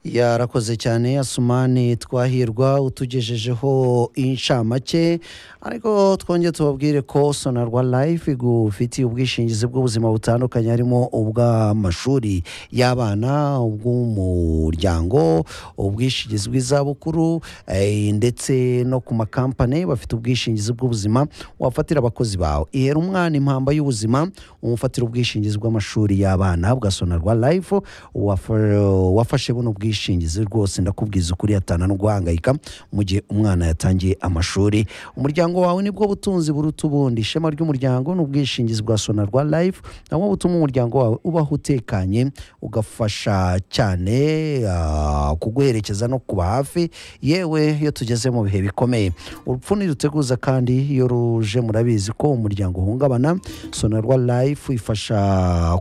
yarakoze cyane asumani twahirwa utugejejeho inshamake ariko twongere tubabwire ko sonarwa life igufitiye ubwishingizi bw'ubuzima butandukanye harimo ubw'amashuri y'abana ubw'umuryango ubwishingizi bw'izabukuru eh, ndetse no ku makampani bafite ubwishingizi bw'ubuzima wafatira abakozi bawe ihera umwana impamba y'ubuzima umufatira ubwishingizi bw'amashuri y'abana bwa sonarwa life wafa- wafashe buno bwishingizi rwose ndakubwiza ukuri hatana no guhangayika mu gihe umwana yatangiye amashuri umuryango wawe nibwo butunzi buruta ubundi ishema ry'umuryango ni ubwishingizi bwa sonarwa life nabwo butuma umuryango wawe ubaho utekanye ugafasha cyane ah, kuguherekeza no kuba hafi yewe iyo tugeze mu bihe bikomeye urupfu ntiruteguza kandi iyo ruje murabizi ko umuryango uhungabana sonarwa life ifasha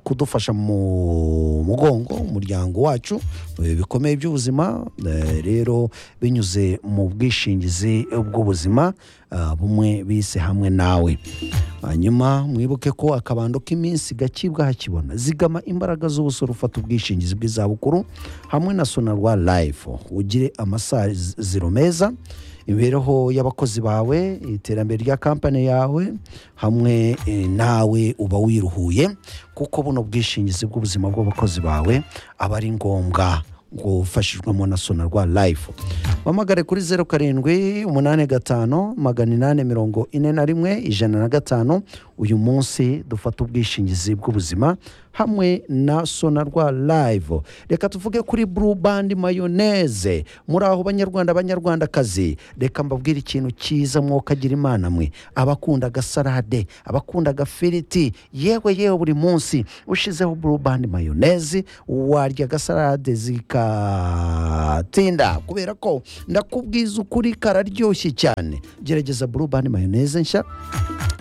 kudufasha mu mugongo umuryango wacu mu bihe bikomeye by'ubuzima eh, rero binyuze mu bwishingizi bw'ubuzima ah, bumwe bise hamwe nawe hanyuma mwibuke ko akabando k'iminsi gakibwa hakibona zigama imbaraga z'ubusoro ufata ubwishingizi bw'izabukuru hamwe na sonarwa life ugire amasaziro meza imibereho y'abakozi bawe iterambere rya kampani yawe hamwe eh, nawe uba wiruhuye kuko buno bwishingizi bw'ubuzima bw'abakozi bawe aba ari ngombwa ngo ufashijwemo na sonarwa life wamagare kuri zeru karindwi umunani gatanu magana inani mirongo ine na rimwe ijana na gatanu uyu munsi dufata ubwishingizi bw'ubuzima hamwe na sonarwa live reka tuvuge kuri blue band mayoneze muri aho banyarwanda banyarwandakazi reka mbabwire ikintu cyiza mwokagira imana mwe abakunda agasarade abakunda agafiriti yewe yewe buri munsi ushizeho blue band mayoneze warya agasalade zikatinda kubera ko ndakubwiza ukuri kararyoshye cyane gerageza blue band mayoneze nshya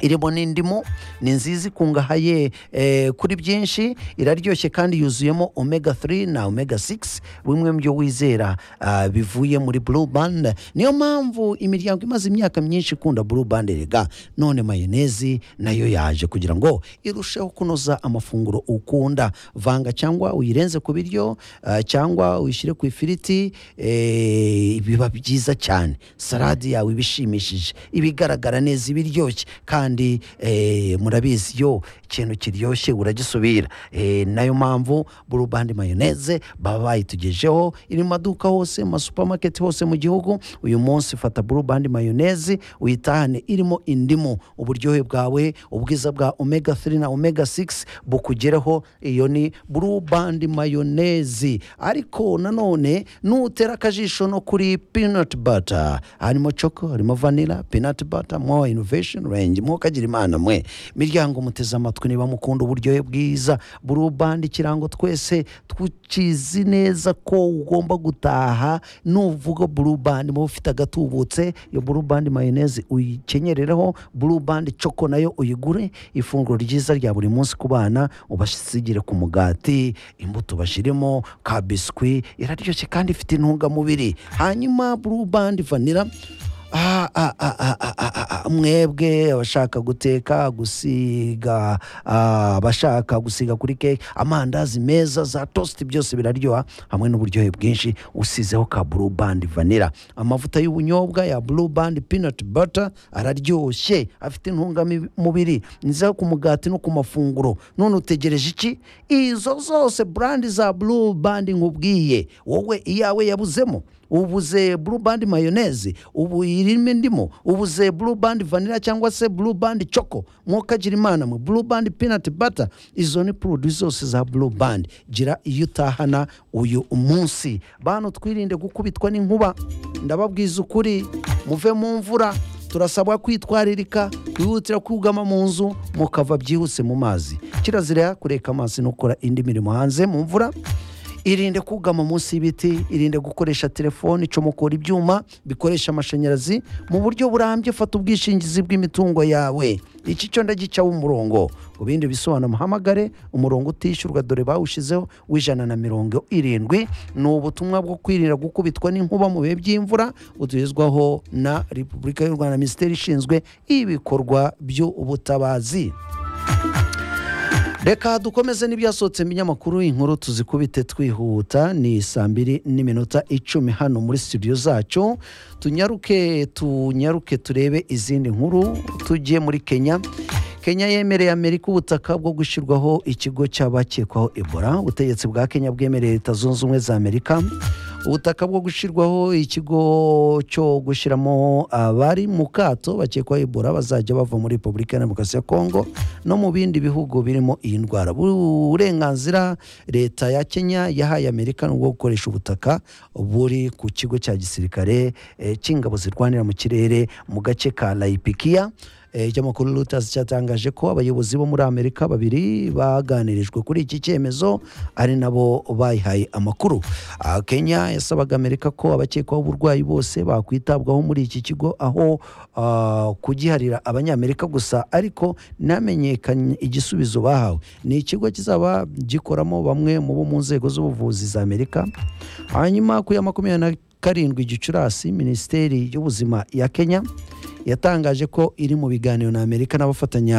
irimo n'indimu ni nziza ikungahaye eh, kuri byinshi iraryoshye kandi yuzuyemo omega 3 na omega 6 bimwe mu byo wizera ah, bivuye muri blue band niyo mpamvu imiryango imaze imyaka myinshi ikunda blue band rega none mayonezi nayo yaje kugira ngo irusheho kunoza amafunguro ukunda vanga cyangwa uyirenze ku biryo ah, cyangwa uyishyire ku ifiriti eh, biba byiza cyane salade yawe iba ishimishije ibigaragara neza ibiryoshye kandi eh, murabizi yo ikintu kiryoshye uragisubira Eh, nayo mpamvu burubandi mayoneze baba bayitugejeho iri mu maduka hose mu masupamaketi hose mu gihugu uyu munsi fata burubandi mayoneze uyitahane irimo indimu uburyohe bwawe ubwiza bwa omega 3 na omega 6 bukugereho iyo ni burubandi mayoneze ariko nanone nutera akajisho no kuri peanut butter harimo choco harimo vanilla peanut butter mo innovation range mukagira imana mwe miryango muteze amatwi niba mukunda uburyohe bwiza burubandi ikirango twese tukizi neza ko ugomba gutaha nuvuga burubandi muba ufite agatubutse iyo burubandi mayoneze uyikenyerereho burubandi choco nayo uyigure ifunguro ryiza rya buri munsi ku bana ubasigire ku mugati imbuto bashyiremo ka biswi iraryoshye kandi ifite intungamubiri hanyuma burubandi vanira Ah, ah, ah, ah, ah, ah, ah, ah, mwebwe abashaka guteka gusiga ah, abashaka gusiga kuri keke amandazi meza za tosti byose biraryoha hamwe n'uburyohe bwinshi usizeho ka blue band vanilla amavuta y'ubunyobwa ya blue band peanut butter araryoshye afite intungamubiri nziza ku mugati no ku mafunguro none utegereje iki izo zose brand za blue band nkubwiye wowe iyawe yabuzemo ubuze blue band mayoneze ubu irimo indimu ubuze blue band vanilla cyangwa se blue band choco mwokagira imana mwe blue band peanut butter izo ni produit zose za blue band gira iyo utahana uyu munsi bantu twirinde gukubitwa n'inkuba ndababwiza ukuri muve mu mvura turasabwa kwitwaririka kwihutira kugama mu nzu mukava byihuse mu mazi kirazira kureka amazi no gukora indi mirimo hanze mu mvura irinde kugama munsi y'ibiti irinde gukoresha telefone icomokora ibyuma bikoresha amashanyarazi mu buryo burambye fata ubwishingizi bw'imitungo yawe iki cyo ndagicaho umurongo ku bindi bisobanuro muhamagare umurongo utishyurwa dore bawushyizeho w'ijana na mirongo irindwi ni ubutumwa bwo kwirinda gukubitwa n'inkuba mu bihe by'imvura butugezwaho na repubulika y'u rwanda minisiteri ishinzwe ibikorwa by'ubutabazi reka dukomeze n'ibyasohotse mu binyamakuru inkuru tuzikubite twihuta ni saa mbiri n'iminota icumi hano muri studio zacu tunyaruke tunyaruke turebe izindi nkuru tugiye muri kenya kenya yemereye amerika ubutaka bwo gushyirwaho ikigo cy'abakekwaho ebola ubutegetsi bwa kenya bwemereye leta zunze ubumwe za amerika ubutaka bwo gushyirwaho ikigo cyo gushyiramo abari mu kato bakekwaho ebola bazajya bava muri repubulika ya demokarasi ya kongo no mu bindi bihugu birimo iyi ndwara uburenganzira leta ya kenya yahaye amerika ni ubwo gukoresha ubutaka buri ku kigo cya gisirikare eh, cy'ingabo zirwanira mu kirere mu gace ka layipikiya ikinyamakuru Reuters cyatangaje ko abayobozi bo muri amerika babiri baganirijwe kuri iki cyemezo ari nabo bayihaye amakuru Ah, kenya yasabaga amerika ko abakekwaho uburwayi bose bakwitabwaho muri iki kigo aho ah, kugiharira abanyamerika gusa ariko ntamenyekanye igisubizo bahawe ni ikigo kizaba gikoramo bamwe mu bo mu nzego z'ubuvuzi za amerika hanyuma ku ya makumyabiri na karindwi gicurasi minisiteri y'ubuzima ya kenya yatangaje ko iri mu biganiro na amerika n'abafatanya